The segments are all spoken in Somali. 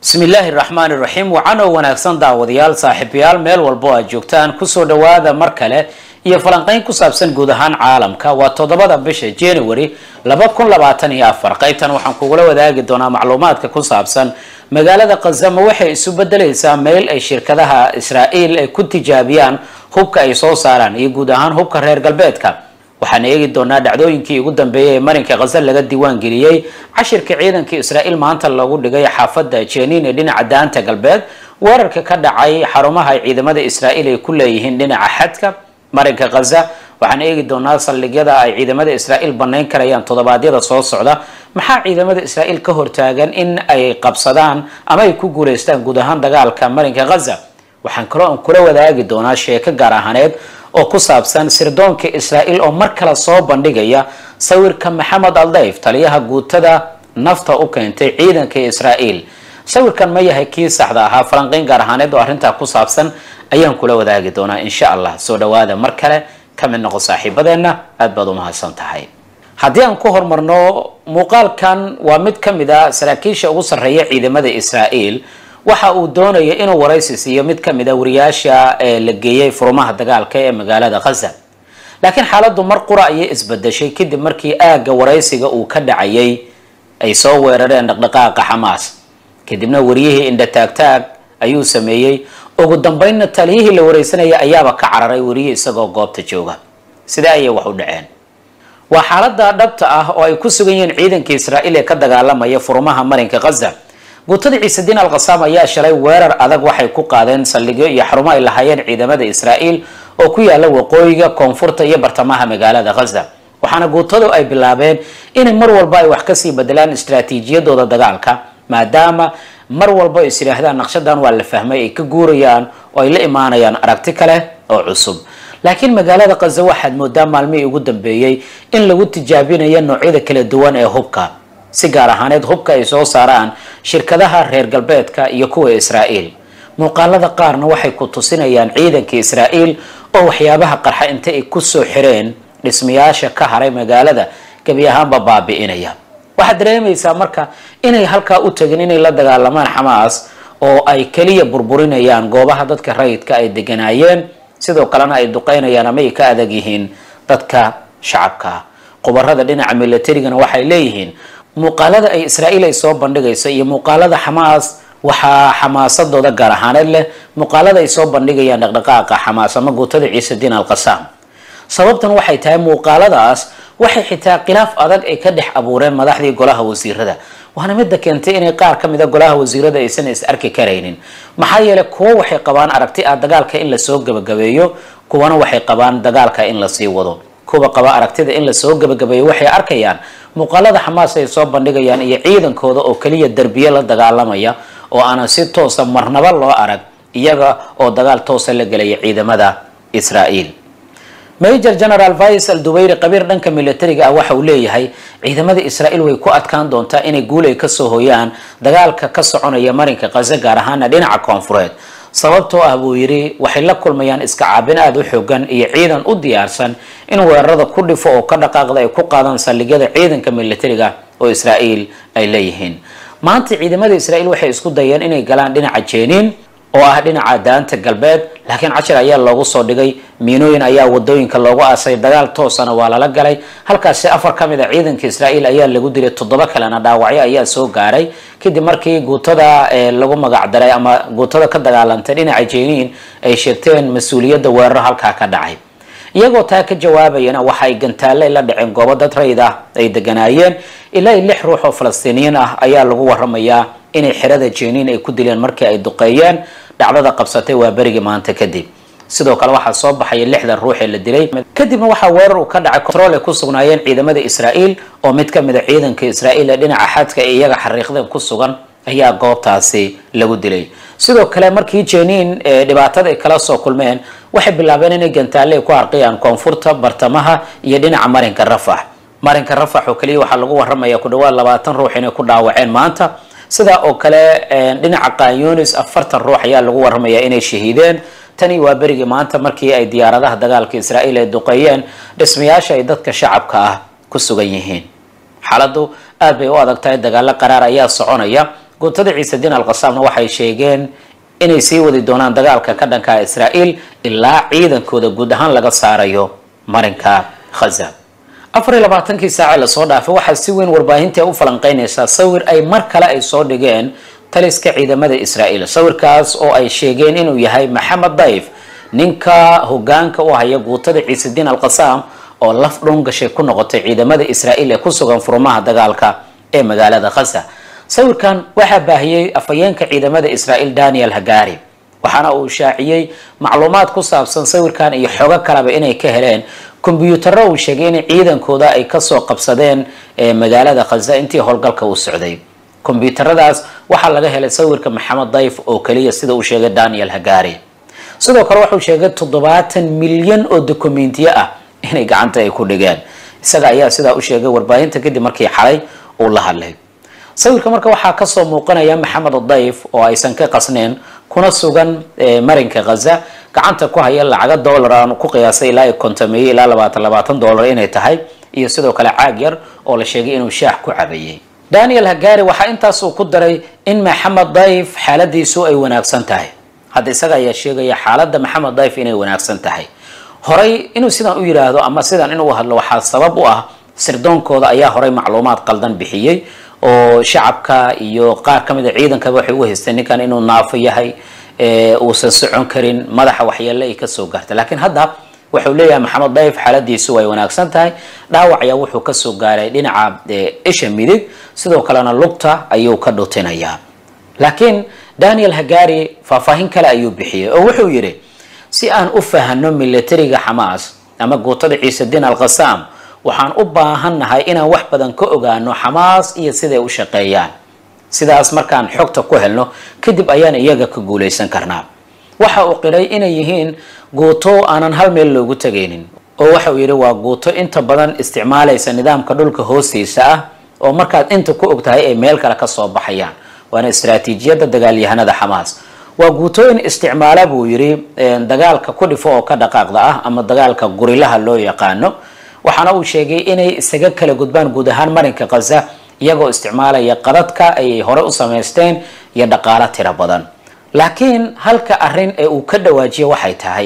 bismi illaahi raxmaan iraxiim wacan oo wanaagsan daawadayaal saaxiibayaal meel walbo aad joogtaan kusoo dhawaada mar kale iyo falanqeyn ku saabsan guud ahaan caalamka waa toddobada bisha january laba kun labaatan iyo afar qaybtan waxaan kugula wadaagi doonaa macluumaadka ku saabsan magaalada khazama waxay isu bedelaysaa meel ay shirkadaha israa'iil ay ku tijaabiyaan hubka ay soo saaraan iyo guud ahaan hubka reer galbeedka waxaan eegi doonaa dhacdooyinkii ugu dambeeyay ee marinka khaza laga diiwaan geliyey cashirka ciidanka israa'iil maanta lagu dhigay xaafadda jeniin ee dhinaca daanta galbeed weerarka ka dhacay xarumaha ay ciidamada israa'iil ay ku leeyihiin dhinaca xadka marinka khaza waxaan eegi doonaa saldhigyada ay ciidamada israa'iil banayn karayaan toddobaadyada soo socda maxaa ciidamada israa'iil ka hortaagan in ay qabsadaan ama ay ku guulaystaan guud ahaan dagaalka marinka khaza waxaan kaloo aan kula wadaagi doonaa sheeko gaar ahaaneed oo ku saabsan sirdoonka israa'iil oo mar kale soo bandhigaya sawirka maxamed aldayf taliyaha guutada nafta u keentay ciidanka israa'iil sawirkan ma yahay kii saxda ahaa falanqeyn gaar ahaaneed oo arrintaa ku saabsan ayaan kula wadaagi doonaa insha allah soo dhawaada mar kale ka mid noqo saaxiibadeenna aad baad u mahadsan tahay haddii aan ku horumarno muuqaalkan waa mid ka mid a saraakiisha ugu sarreeya ciidamada israa'iil waxa uu doonaya inuu waraysi siiyo mid ka mid a wariyaasha ee la geeyey furumaha dagaalka ee magaalada khaza laakiin xaaladdu mar qura ayay isbedeshay kadib markii aagga waraysiga uu ka dhacayay ay soo weerareen dhaqdhaqaaqa xamaas kadibna wariyihii indha taagtaag ayuu sameeyey ugu dambeynna taliyihii la wareysanaya ayaaba ka cararay wariyihii isagoo goobta jooga sidee ayay wax u dhaceen waa xaalada dhabta ah oo ay ku sugan yihiin ciidanka israa'iil ee ka dagaalamaya furumaha marinka khaza guutada ciisediin alkhasaam ayaa shalay weerar adag waxay ku qaadeen saldhigyo iyo xarumo ay lahaayeen ciidamada israa'iil oo ku yaala waqooyiga koonfurta iyo bartamaha magaalada khaza waxaana guutadu ay bilaabeen inay mar walba ay wax kasii bedelaan istraatiijiyadooda dagaalka maadaama mar walba is yidhaahdaan naqshadan waa la fahmay ay ka guurayaan oo ay la imaanayaan aragti kale oo cusub laakiin magaalada khaza waxaad moodaa maalmihii ugu dambeeyey in lagu tijaabinayo noocyada kala duwan ee hubka si gaar ahaaneed hubka ay soo saaraan shirkadaha reer galbeedka iyo kuwa israa'iil muuqaalada qaarna waxay ku tusinayaan ciidanka israa'iil oo waxyaabaha qarxa inta ay kusoo xireen dhismayaasha ka haray magaalada gebi ahaanba baabi'inaya waxaad dareemaysaa marka inay halkaa u tagin inay la dagaalamaan xamaas oo ay keliya burburinayaan goobaha dadka rayidka ay deganaayeen sidoo kalena ay duqeynayaan ama ay ka adag yihiin dadka shacabka qubarada dhinaca milatarigana waxay leeyihiin muuqaalada ay israa'iil ay soo bandhigayso iyo muuqaalada xamaas waxaa xamaasadooda gaar ahaaneed leh muuqaalada ay soo bandhigayaan dhaqdhaqaaqa xamaas ama guutada ciisediin alkhasaam sababtan waxay tahay muuqaaladaas waxay xitaa khilaaf adag ay ka dhex abuureen madaxdii golaha wasiirada waana midda keentay inay qaar ka mid a golaha wasiirada aysan is arki karaynin maxaa yeelay kuwo waxay qabaan aragti ah dagaalka in lasoo gebagabeeyo kuwana waxay qabaan dagaalka in lasii wado kuwa qaba aragtida in lasoo gebagabeeyo waxay arkayaan muuqaalada xamaas ay soo bandhigayaan iyo ciidankooda oo keliya derbiye la dagaalamaya oo aanan si toosa marnaba loo arag iyaga oo dagaal toosa la gelaya ciidamada israa'iil major general vice al dubayri qabiir dhanka militariga ah waxa uu leeyahay ciidamada israa'iil way ku adkaan doontaa inay guul ay kasoo hoyaan dagaalka ka soconaya marinka khaza gaar ahaana dhinaca koonfureed sababtoo ah buu yidhi waxay la kulmayaan iska caabin aada u xoogan iyo ciidan u diyaarsan in weerarada ku dhifo oo ka dhaqaaqda ay ku qaadaan saldhigyada ciidanka militariga oo israa'iil ay leeyihiin maanta ciidamada israa'iil waxay isku dayeen inay galaan dhinaca jeniin oo ah dhinaca daanta galbeed laakiin cashir ayaa loogu soo dhigay miinooyin ayaa wadooyinka loogu aasay dagaal toosana waa lala galay halkaasi afar ka mid a ciidanka israa'iil ayaa lagu dilay toddoba kalena dhaawacyo ayaa soo gaaray kadib markii guutada lagu magacdaray ama guutada ka dagaalantay dhinaca jeniin ay sheegteen mas-uuliyadda weeraro halkaa ka dhacay iyagoo taa ka jawaabayana waxa ay gantaaley la dhaceen goobo dad rayid ah ay deganaayeen ilaa i lix ruux oo falastiiniyiin ah ayaa lagu waramayaa inay xerada jeniin ay ku dileen markii ay duqeeyeen dhacdada qabsatay waa berigii maanta kadib sidoo kale waxaa soo baxaya lixdan ruux ee la dilay kadibna waxaa weerar uu ka dhacay control ay ku sugnaayeen ciidamada israa'iil oo mid ka mid a ciidanka israa'iil ee dhinaca xadka ee iyaga xariiqdeen ku sugan ayaa goobtaasi lagu dilay sidoo kale markii jeniin dhibaatada ay kala soo kulmeen waxay bilaabeen inay gantaalle ay ku harqiyaan koonfurta bartamaha iyo dhinaca marinka rafax marinka rafax oo kaliya waxaa lagu waramaya ku dhawaad labaatan ruux inay ku dhaawaceen maanta sidaa oo kale dhinaca qanyunis afartan ruux ayaa lagu waramayaa inay shahiideen tani waa berigii maanta markii ay diyaaradaha dagaalka israa'iil ay duqeeyeen dhismayaasha ay dadka shacabka ah ku sugan yihiin xaaladdu aad bay u adag tahay dagaalo qaraar ayaa soconaya guutada ciisediin alqasaamna waxay sheegeen inay sii wadi doonaan dagaalka ka dhanka israa'iil ilaa ciidankooda guud ahaan laga saarayo marinka khaza afar iyo labaatankii saace lasoo dhaafay waxaa si weyn warbaahintii u falanqeynaysaa sawir ay mar kale ay soo dhigeen taliska ciidamada israa'iil sawirkaas oo ay sheegeen inuu yahay maxamed dayf ninka hogaanka u haya guutada ciisediin alqasaam oo laf dhun gashay ku noqotay ciidamada israa'iil ee ku sugan furmaha dagaalka ee magaalada khaza sawirkan waxaa baahiyey afhayeenka ciidamada israa'iil daniel hagari waxaana uu shaaciyey macluumaad ku saabsan sawirkan iyo xogo kaleba inay ka heleen kombyuutarro uu sheegay in ciidankooda ay kasoo qabsadeen magaalada khaza intii howlgalka uu socday kombyuutaradaas waxaa laga helay sawirka maxamed dayf oo keliya sida uu sheegay daniel hagari sidoo kale wuxuu sheegay toddobaatan milyan oo dokumentiyo ah inay gacanta ay ku dhigeen isaga ayaa sidaa u sheegay warbaahinta kadib markii xalay uu la hadlay sawirka marka waxaa kasoo muuqanaya maxamed dayf oo aysan ka qasneen kuna sugan marinka khaza gacanta ku haya lacaga dollar aan ku qiyaasay ilaa kontameeye ilaa labaatan labaatan dollar inay tahay iyo sidoo kale caag yar oo la sheegay inuu shaax ku cabayey daniel hagari waxaa intaas uu ku daray in maxamed dayf xaaladiisu ay wanaagsan tahay hadda isaga ayaa sheegaya xaaladda maxamed dayf inay wanaagsan tahay horay inuu sidan u yidhaahdo ama sidan inuu hadlo waxaa sabab u ah sirdoonkooda ayaa horay macluumaad qaldan bixiyey oo shacabka iyo qaar ka mid a ciidankaba waxay u haysteen ninkan inuu naafo yahay uusan socon karin madaxa waxyeelle ay kasoo gaartay laakiin hadda wuxuu leeyahay maxamed dayf xaaladiisu way wanaagsan tahay dhaawac ayaa wuxuu kasoo gaaray dhinaca isha midig sidoo kalena lugta ayuu ka dhutinayaa laakiin daniel hagari faahfaahin kale ayuu bixiyey oo wuxuu yidhi si aan u fahano militariga xamaas ama guutada ciisediin alqasaam waxaan u baahannahay inaan wax badan ka ogaano xamaas iyo siday u shaqeeyaan sidaas markaan xogta ku helno kadib ayaan iyaga ka guulaysan karnaa waxa uu qiray inay yihiin guuto aanan hal meel loogu tegaynin oo waxa uu yidhi waa guuto inta badan isticmaalaysa nidaamka dhulka hoostiisa ah oo markaad inta ku og tahay ay meel kale kasoo baxayaan waana istaraatiijiyadda dagaalyahanada xamaas waa guutooyin isticmaala buu yidhi dagaalka ku dhifo oo ka dhaqaaqda ah ama dagaalka gurilaha loo yaqaano waxaana uu sheegay inay isaga kala gudbaan guud ahaan marinka khaza iyagoo isticmaalaya qadadka ayay hore u samaysteen iyo dhaqaalo tiro badan laakiin halka arrin ee uu ka dhawaajiyo waxay tahay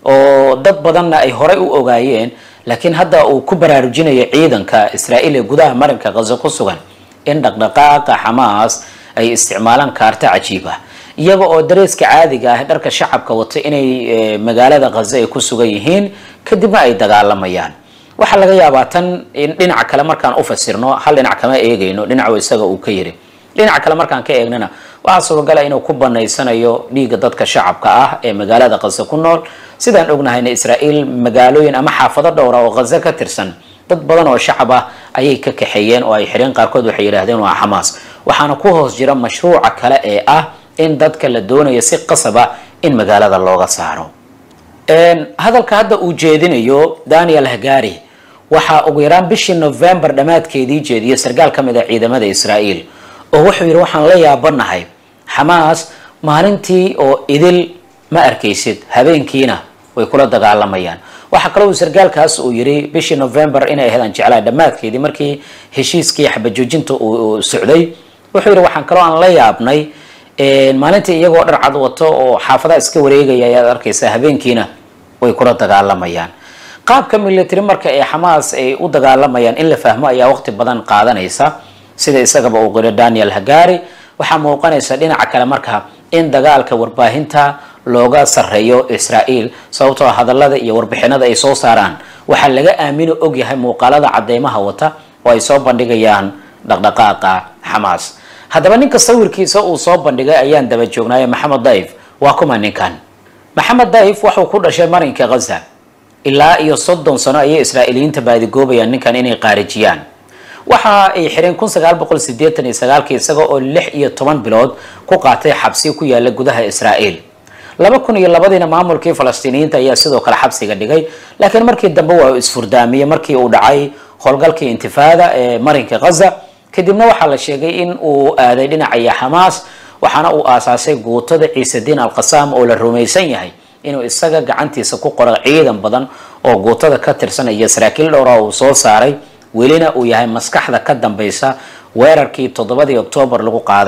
oo dad badanna ay horey u ogaayeen laakiin hadda uu ku baraarujinayo ciidanka israa'iil ee gudaha marinka khaza ku sugan in dhaqdhaqaaqa xamaas ay isticmaalaan kaarto cajiib ah iyaga oo dareeska caadiga ah dharka shacabka wata inay magaalada khaza ay ku sugan yihiin kadibna ay dagaalamayaan waxaa laga yaabaa tan in dhinaca kale markaan u fasirno hal dhinac kama eegayno dhinacu isaga uu ka yiri dhinaca kale markaan ka eegnana waxaa suuragala inuu ku banaysanayo dhiigga dadka shacabka ah ee magaalada khaza ku nool sidaan ognahayna israa'iil magaalooyin ama xaafado dhowra oo khaza ka tirsan dad badan oo shacab ah ayay ka kaxeeyeen oo ay xidheen qaarkood waxay yidhaahdeen waa xamaas waxaana ku hoos jira mashruuca kale ee ah in dadka la doonayo si qasaba in magaalada looga saaro hadalka hadda uu jeedinayo daniel hagari waxaa ugu yaraan bishii november dhammaadkeedii jeediyay sarkaal ka mid a ciidamada israa'iil oo wuxuu yidhi waxaan la yaabanahay xamaas maalintii oo idil ma arkaysid habeenkiina way kula dagaalamayaan waxaa kaloo uu sarkaalkaas uu yidhi bishii november inay ahayd aan jeclahay dhammaadkeedii markii heshiiskii xabajoojinta uu socday wuxuu yidhi waxaan kaloo aan la yaabnay maalintii iyagoo dhar cad wato oo xaafadaha iska wareegaya ayaad arkaysaa habeenkiina way kula dagaalamayaan qaabka military marka ee xamaas ay u dagaalamayaan in la fahmo ayaa waqti badan qaadanaysa sida isagaba uu qiro daniel hagari waxaa muuqanaysa dhinaca kale marka in dagaalka warbaahinta looga sareeyo israa'iil sababtoo hadallada iyo warbixinada ay soo saaraan waxaa laga aamino ogyahay muuqaalada cadeymaha wata oo ay soo bandhigayaan dhaqdhaqaaqa xamaas haddaba ninka sawirkiisa uu soo bandhigay ayaan daba joognaaye maxamed dayf waa kuma ninkan maxamed dayf wuxuu ku dhashay marinka khaza ilaa iyo soddon sano ayay israa'iiliyiinta baadigoobayaan ninkan inay qaarijiyaan waxa ay xireen kun sagaal boqol sideetan iyo sagaalkii isaga oo lix iyo toban bilood ku qaatay xabsi ku yaala gudaha israa'iil laba kun iyo labadiina maamulkii falastiiniyiinta ayaa sidoo kale xabsiga dhigay laakiin markii dambe waa isfurdaamiyey markii uu dhacay howlgalkii intifaada ee marinka khaza kadibna waxaa la sheegay in uu aaday dhinacaya xamaas waxaana uu aasaasay guutada ciisediin alqasaam oo la rumaysan yahay inuu isaga gacantiisa ku qoro ciidan badan oo guutada ka tirsanaya saraakiil dhowra uu soo saaray welina uu yahay maskaxda ka dambaysa weerarkii toddobadii oktoobar lagu qaaday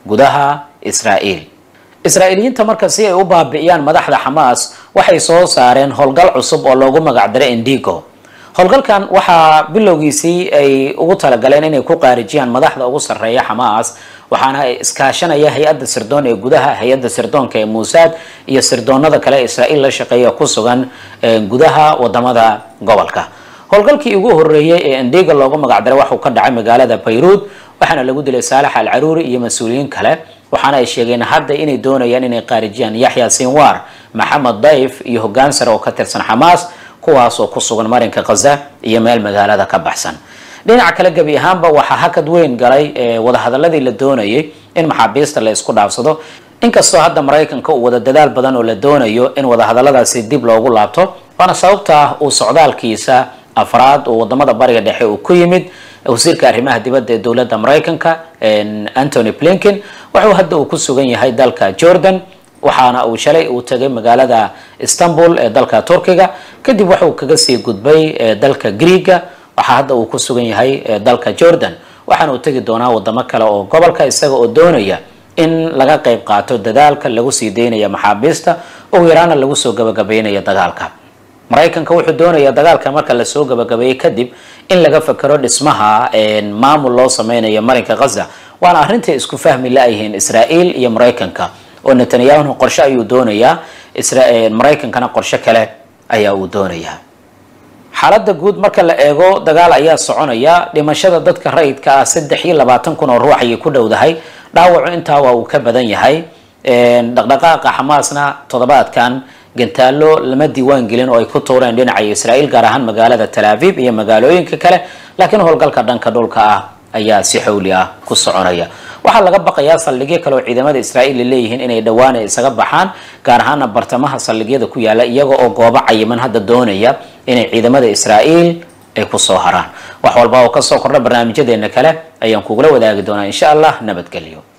gudaha israa'iil israa'iiliyiinta marka si ay u baabi'iyaan madaxda xamaas waxay soo saareen howlgal cusub oo loogu magacdaray indigo howlgalkan waxaa bilowgiisii ay ugu talagaleen inay ku qaarijiyaan madaxda ugu sarreeya xamaas waxaana ay iskaashanaya hay-adda sirdoon ee gudaha hay-adda sirdoonka ee muusaad iyo sirdoonada kale ee israa'iil la shaqeeya ku sugan gudaha wadamada gobolka howlgalkii ugu horeeyey ee indiga loogu magacdaray waxuu ka dhacay magaalada bayruud waxaana lagu dilay saalax al caruuri iyo mas-uuliyiin kale waxaana ay sheegeen hadda inay doonayaan inay qaarijiyaan yaxya sinwar maxamed dayf iyo hoggaan sare oo ka tirsan xamaas kuwaas oo ku sugan marinka khaza iyo meel magaalada ka baxsan dhinaca kale gebi ahaanba waxaa hakad weyn galay wadahadaladii la doonayay in maxaabiista la isku dhaafsado inkastoo hadda maraykanka uu wada dadaal badan oo la doonayo in wadahadaladaasi dib loogu laabto waana sababta uu socdaalkiisa afraad oo wadamada bariga dhexe uu ku yimid wasiirka arrimaha dibadda ee dowladda maraykanka antony blinken wuxuu hadda uu ku sugan yahay dalka jordan waxaana uu shalay uu tagay magaalada istanbul ee dalka turkiga kadib waxauu kaga sii gudbay dalka greega waxaa hadda uu ku sugan yahay dalka jordan waxaana uu tegi doonaa wadamo kale oo gobolka isaga oo doonaya in laga qayb qaato dadaalka lagu sii daynaya maxaabiista ugu yaraana lagu soo gabagabeynaya dagaalka maraykanka wuxuu doonayaa dagaalka marka lasoo gabagabeeyey kadib in laga fakero dhismaha maamul loo sameynayo marinka khaza waana arrintai isku fahmi la-yihiin israa'iil iyo maraykanka oo netanyahu qorshe ayuu doonayaa maraykankana qorshe kale ayaa uu doonayaa xaaladda guud marka la eego dagaal ayaa soconaya dhimashada dadka rayidka ah saddex iyo labaatan kun oo ruux ayay ku dhowdahay dhaawacu intaa waa uu ka badan yahay dhaqdhaqaaqa xamaasna toddobaadkan gantaalo lama diiwaan gelin oo ay ku tuureen dhinaca israa'iil gaar ahaan magaalada tal aviv iyo magaalooyinka kale laakiin howlgalka dhanka dhulka ah ayaa si xawli ah ku soconaya waxaa laga baqayaa saldhigyo kale oo ciidamada israa'iil ay leeyihiin inay dhowaan ay isaga baxaan gaar ahaana bartamaha saldhigyada ku yaala iyaga oo goobo cayiman hadda doonaya inay ciidamada israa'iil ay kusoo haraan wax walba oo kasoo kordha barnaamijyadeena kale ayaan kugula wadaagi doonaa insha allah nabadgelyo